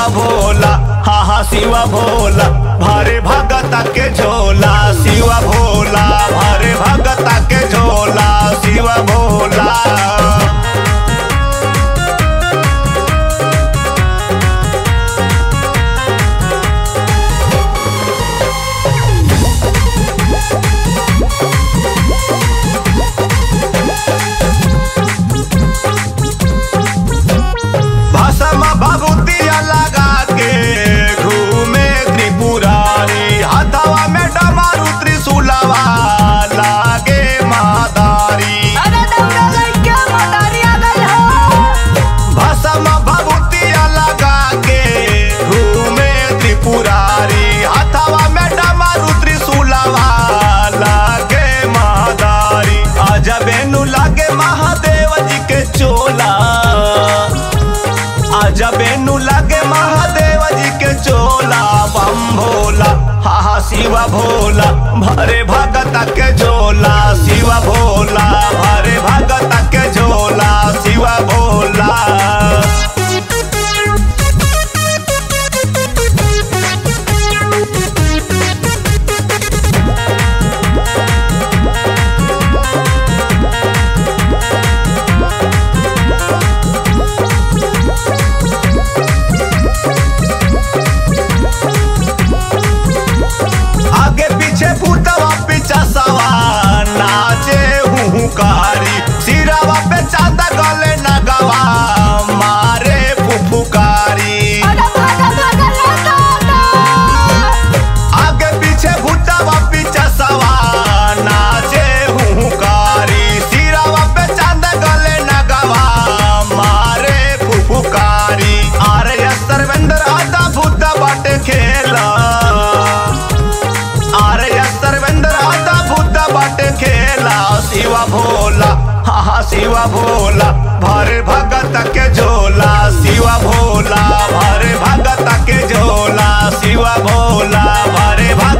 शिवा भोला हा हा शिवा भोला भारे भगता के झोला शिवा भोला भारे भगता के झोला शिवा भोला भसमा भभूतिया लगा के घूमे त्रिपुरारी हथवा में डमरू त्रिशूलवा लागे मादारी अरे दौड़ा लइका मोटारी आ गइल हो भसमा भभूतिया लगा के घूमे त्रिपुरारी हथवा में डमरू त्रिशूलवा लागे मादारी अजबेनु लागे महादेव जी के चोला अजबेनु लगे महादेव जी के चोला बम भोला हा हा शिवा भोला भरे भगत के झोला शिवा भोला भरे भगत के झोला शिवा भोला आगे पीछे भूतवा पीछा सवा नाचे हूँ कारी सिरावा पे चांदा गले नगवा मारे फुफुकारी अरे भागा भागा लौटा आगे पीछे भूतवा पीछा सवा नाचे हूँ कारी सिरावा पे चांदा गले नगवा मारे फुफुकारी अरे सर्वेंद्र आधा भूत बाटे खेला अरे सर्वेंद्र आधा भूत बाटे खेला शिवा भोला हा हा शिवा भोला भरे भगत के झोला शिवा भोला भरे भगत के झोला शिवा भोला भरे भगत